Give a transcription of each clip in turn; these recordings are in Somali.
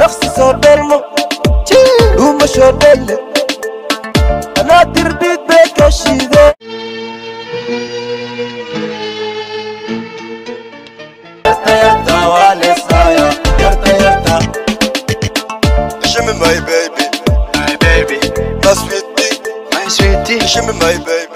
dhaqsi soo dhelmo dhuuma soo dhelle anaa dirbid bay ka shide Show me my baby, my baby, my sweetie, my sweetie. Show me my baby.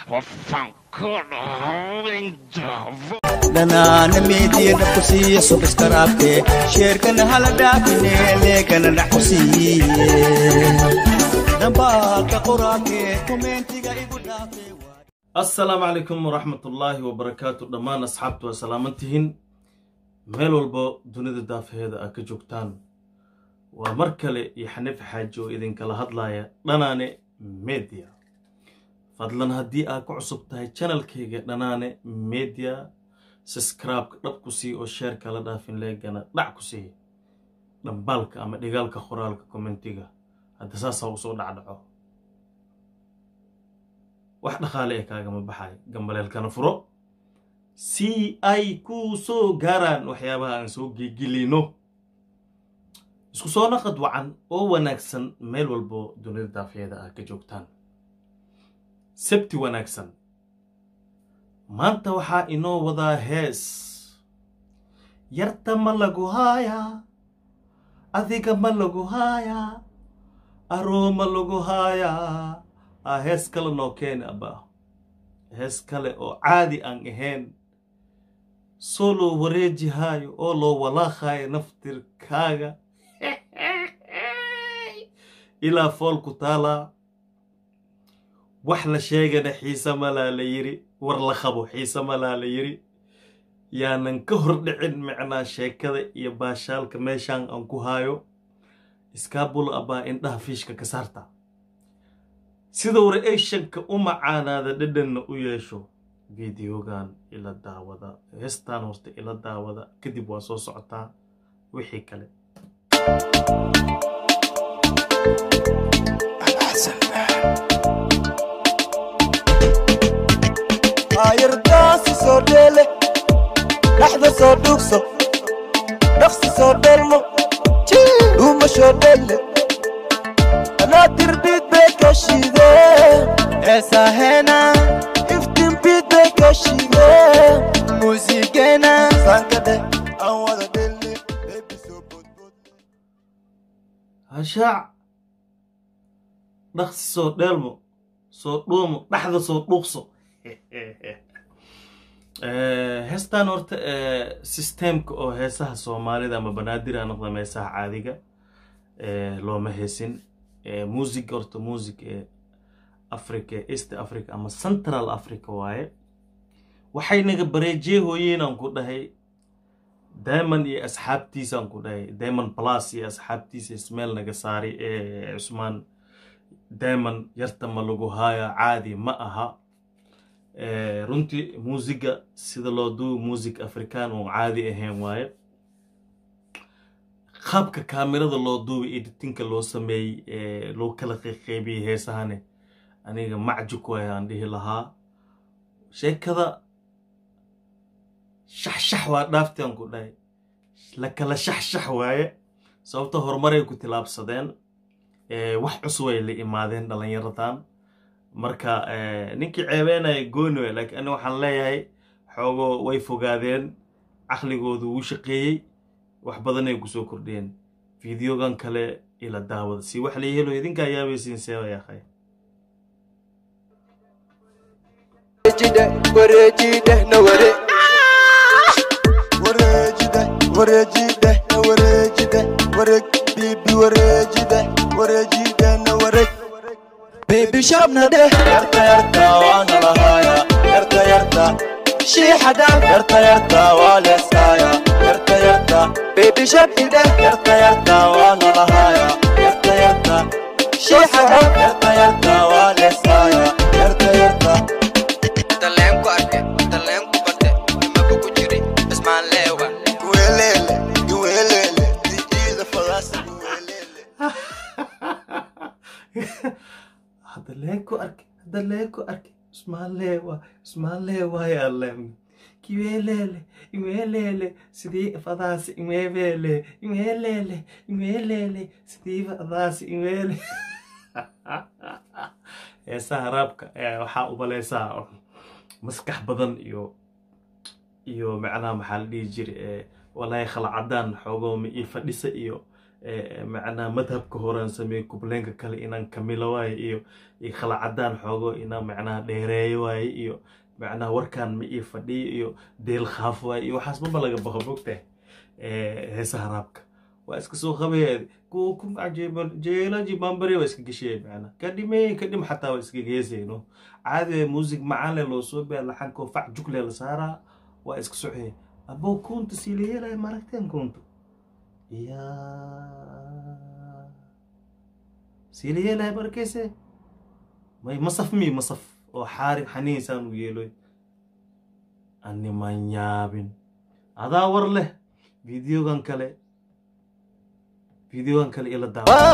dhanaana meediyana ku siiya subiskaraabke sheerkana hala dhaafine leekana dhax ku siiye dhambaalka qoraalke komeentiga igu dhaafe assalaamu calaykum waraxmatullaahi wabarakaatu dhammaan asxaabtu waa salaamantihiin meel walbo dunida daafaheeda aad ka joogtaan waa mar kale iyo xaniif xaaji oo idinkala hadlaaya dhanaane media fadlan haddii aad ku cusub tahay janalkayga dhanaane media subscribe-ka dhab ku sii oo sheerka la dhaafin leegana dhac ku sii dhambaalka ama dhigaalka qoraalka kommentiga hadda saasaa usoo dhacdhaco wax dhaqaale ee kaagama baxay gambaleelkana furo si ay ku soo gaaraan waxyaabaha aan soo geegelino isku soo naqad wacan oo wanaagsan meel walbo dunida daafeeda ah ka joogtaan sabti wanaagsan maanta waxaa inoo wadaa hees yarta ma lagu haayaa adiga ma lagu haayaa aroo ma lagu haayaa a hees kale noo keeni abba hees kale oo caadi aan ahayn soo loo wareejihaayo oo loo walaaqaayo naftirkaaga ilaa fool ku taalaa wax la sheegana xiise malaa la yiri war la qabo xiise malaa la yiri yaanan ka hor dhicin micnaa sheekada iyo baashaalka meeshaan aan ku haayo iskaabul abbaa indhaha fiishka ka saarta sida wara-eeshanka u macaanaada dhadhanna u yeesho videogan ila daawada heestaan horta ila daawada kadib waa soo socotaa wixii kale ayardaasi soo dheele dhaxda soo dhugso dhaqsi soo dhelmo dhuuma soo dhelle anaa dirbid bay ka shide eesahena iftinbid bay ka shide muusigena sankadhe aan wada dhelle bebi soo bodbod hashaac dhaqsi soo dheelmo soo dhuumo dhaxda soo dhuuqso heestan horta systemka oo heesaha soomaalida ama banaadira noqda meesaha caadiga looma heesin music horta music ee africa east africa ama central africa waaye waxay naga bareejee hooyeenaan ku dhahay diamond iyo asxaabtiisaan ku dhahay diamond plus iyo asxaabtiisa ismeel naga saari ee cusmaan diamond yarta ma lagu haaya caadi ma aha runtii muusiga sida loo duubo music african oo caadi ahayn waaye qaabka kaamirada loo duubay editinka loo sameeyey loo kala qeyqeybiyey heesahane aniga macjuk waay aan dhihi lahaa sheekada shaxshax waa dhaaftaan ku dhahay la kala shaxshax waaye sababta horumaray ku tilaabsadeen wax cusubay la imaadeen dhalinyaradan marka ninkii ceebeenaya gooni way laakiin ani waxaan leeyahay xoogo way fogaadeen caqligoodu wuu shaqeeyey wax badanay kusoo kordhiyeen videogan kale ila daawada si wax la helo idinkaa yaabaysiin seeba yaaqay wareejide wareejide na ware Wareejide, wareejide, na wareejide, wareeg, bibi wareejide, wareejide, na wareeg. bebi shabna dheh Yarta yarta waana lahaaya, yarta yarta, shiixadha yarta yarta waa leesaaya, yarta yarta, bebi shabni dheh yarta yarta waana lahaaya, yarta yarta, shiixadha yarta yarta waa leesaaya, yarta yarta. taleenku arke taleenku barte nimaba ku jiri ismaan leewa Iwelele, iwelele, diida fadaasa iwelele. hadda leeko arke hadda leeko arke ismaalee waa ismaalee waayaa leem kiweelele iweelele sidii fadaasi iweebele iweelele iweelele sidii fadaasi iweele heesaha raabka ayaa waxaa umaleysaa maskax badan iyo iyo macnaha maxaa la dhihi jira walaahi khalacadaan xoogoo ma ii fadhisa iyo macnaha madhabka horaan sameeye kubleenka kale inaan kamilo waaye iyo iyo khalacadaan xoogo inaan macnaha dheereeyo waaye iyo macnaha warkaan ma ii fadhiyo iyo deel khaaf waaye iyo waxaas maba laga baqo mogtahay heesaha raabka waa iska soo qabaya jeelaji bambari waa iska geshaya macnaha kadhime kadhim xataa waa iska geesayno caadi muusig macaanle loo soo baa laxankoo fac jugle la saaraa waa iska soxaya abo kunta silayeelaya maragteen kunta ya silayeelaya barakeyse may masaf mi masaf oo xaarin xaniinsaan u yeeloy animan yaabin adaa war leh videogan kale videogan kale ila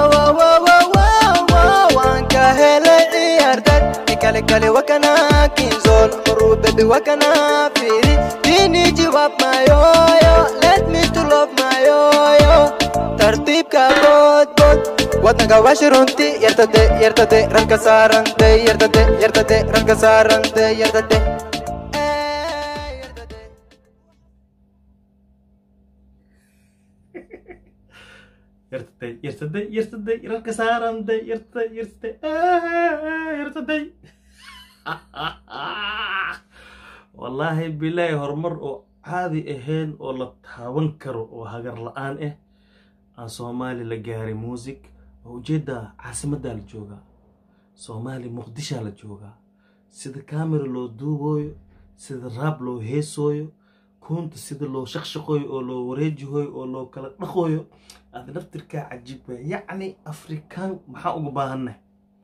daawa waan ka helay ciyaartad ikale kale wakana kinzol murubebi wakana firi dini jawaab mayoyo let me to love mayoyo tartiibka boodbood wadnaga washi runti yartade yartade ranka saarante yartade yartade ranka saarante yartade yartaday yartaday yartaday rarka saaranday yartaday yartaday yartaday wallaahi bilaahi horumar oo caadi ahayn oo la taaban karo oo hagar la-aan ah aan soomaali la gaaray muusig oo ujeeddaa caasimaddaa la joogaa soomaali muqdishaa la joogaa sida kamera loo duubooyo sida raab loo heesooyo kuunta sida loo shaqshaqooyo oo loo wareejihooyo oo loo kala dhaqooyo aad naftirkaa cajiib waa yacni afrikaan maxaa uga baahannahay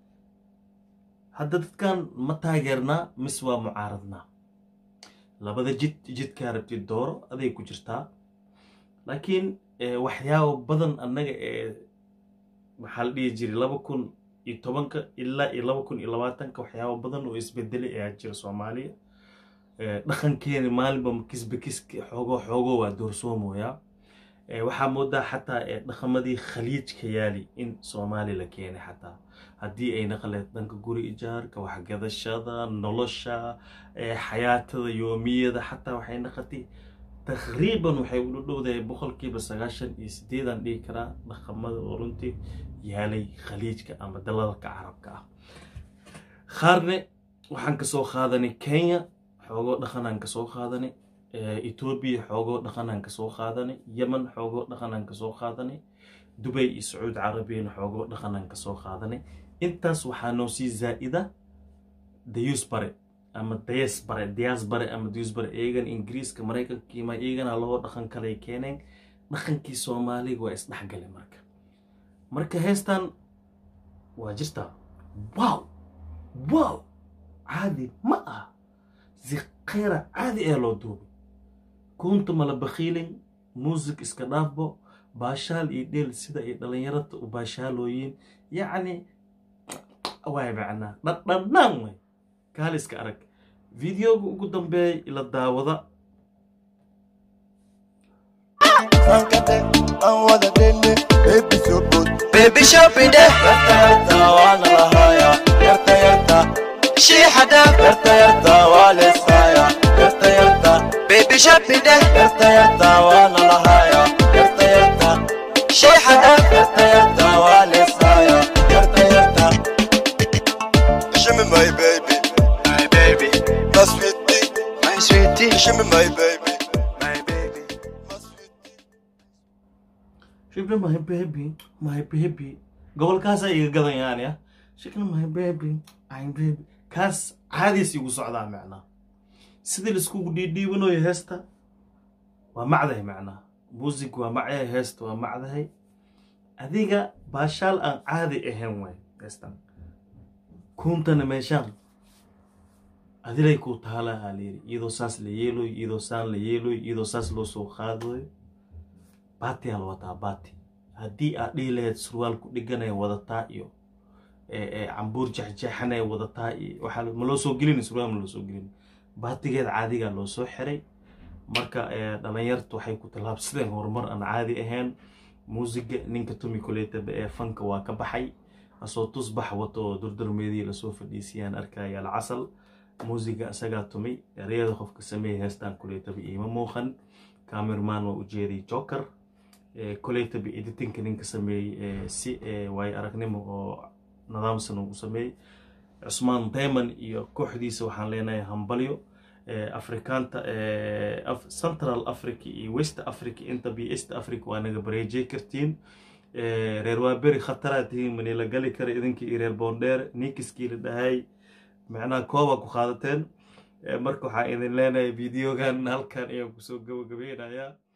hadda dadkan ma taageernaa mis waa mucaaradnaa labada jid jidkaa rabtid dooro aday ku jirtaa laakiin waxyaabo badan annaga ee maxaa la dhihi jiray laba kun iyo tobanka ilaa iyo laba kun iyo labaatanka waxyaabo badan oo isbedelay ayaa jira soomaaliya dhaqankeeni maalinba kisba kiska xoogo xoogo waa doorsoomoyaa waxaa moodaa xataa dhaqamadii khaliijka yaali in soomaali la keenay xataa haddii ay naqleed dhanka guri ijaarka waxgadashada nolosha xayaatada yoomiyada xataa waxay naqatay taqriiban waxay u dhowdahay boqolkiiba sagaashan iyo sideedan dhihi karaa dhaqamada oo runtii yaalay khaliijka ama dalalka carabka ah qaarne waxaan kasoo qaadanay kenya xoogoo dhaqanaan kasoo qaadanay etoobiya xoogoo dhaqanaan kasoo qaadanay yemen xoogoo dhaqanaan kasoo qaadanay dubay iyo sacuud carabiyana xoogoo dhaqanaan kasoo qaadanay intaas waxaa noo sii zaa'ida dayus bare ama dayas bare dayas bare ama dayus bare iyagana ingiriiska maraykanka kiima iyagana loo dhaqan kalay keeneen dhaqankii soomaaliga waa isdhexgalay marka marka heestan waa jirtaa wow wow caadi ma ah ziqeyra caadi ee loo duubay kunta mala bakhiilin muusig iska dhaafbo baashaal iyo dheel sida ay dhallinyarada u baashaalooyiin yacni waay macnaa dhadhanaan way kaal iska arag videoga ugu dambeeya ila daawada Sankate, aan wada dhenne, baby so good. baby shopping de Yarta yarta waa nalahaya, yarta yarta, shiixa dhaaf yarta yarta waa leesaya, yarta yarta, baby shopping de yarta yarta waa nalahaya, yarta yarta, shiixa dhaaf yarta yarta waa leesaya, yarta yarta. Show me my baby, my baby, my sweetie, my sweetie show me my baby, my baby, my sweetie. shibna my baby my baby gobolkaasa iga gadayaan ya shikna my baby my baby kaas caadiis igu socdaa macnaa sidii laiskugu dhiidhiibanayo heesta waa macdahay macnaa muusig waa macyahay heesta waa macdahay adiga baashaal aan caadi ahayn way heestan kuuntana meeshaan adilay kuu taalaa aa layidhi iyadoo saas la yeeloy iyadoo saan la yeeloy iyadoo saas loo soo qaadayo baatiyaa la wataa baati haddii aad dhihi lahayd surwaal ku dhiganaya wadataa iyo cambuur jexjeexanaya wadataa iyo waxaa ma loo soo gelin surwaal ma loo soo gelin baatigeed caadigaa loo soo xiray marka dhalinyartu waxay ku tallaabsadeen horumar aan caadi ahayn muusiga ninka tumi kuleetaba ee fanka waa ka baxay asoo tusbax wato durdurmeedii lasoo fadhiisiyaan arkaya alcasal muusiga isagaa tumay ereyada qofka sameeyay heestaan kuleetaba iima muuqan camerman waa ujeeday joker kuleetaba editinka ninka sameeyey si waayo aragnimo oo nidaamsan uu sameeyey cusmaan dayman iyo kooxdiisa waxaan leenahay hambalyo afrikaanta central africa iyo west africa intaba iyo east africa waa naga bareejey kartiin reer waaberi khataraa tihiin manila gali kara idinkii iyo reer boondheer nikiskii la dhahay macnaha kooba ku qaadateen marka waxaa idin leenahay videogan halkan ayaan kusoo gabagabeynayaa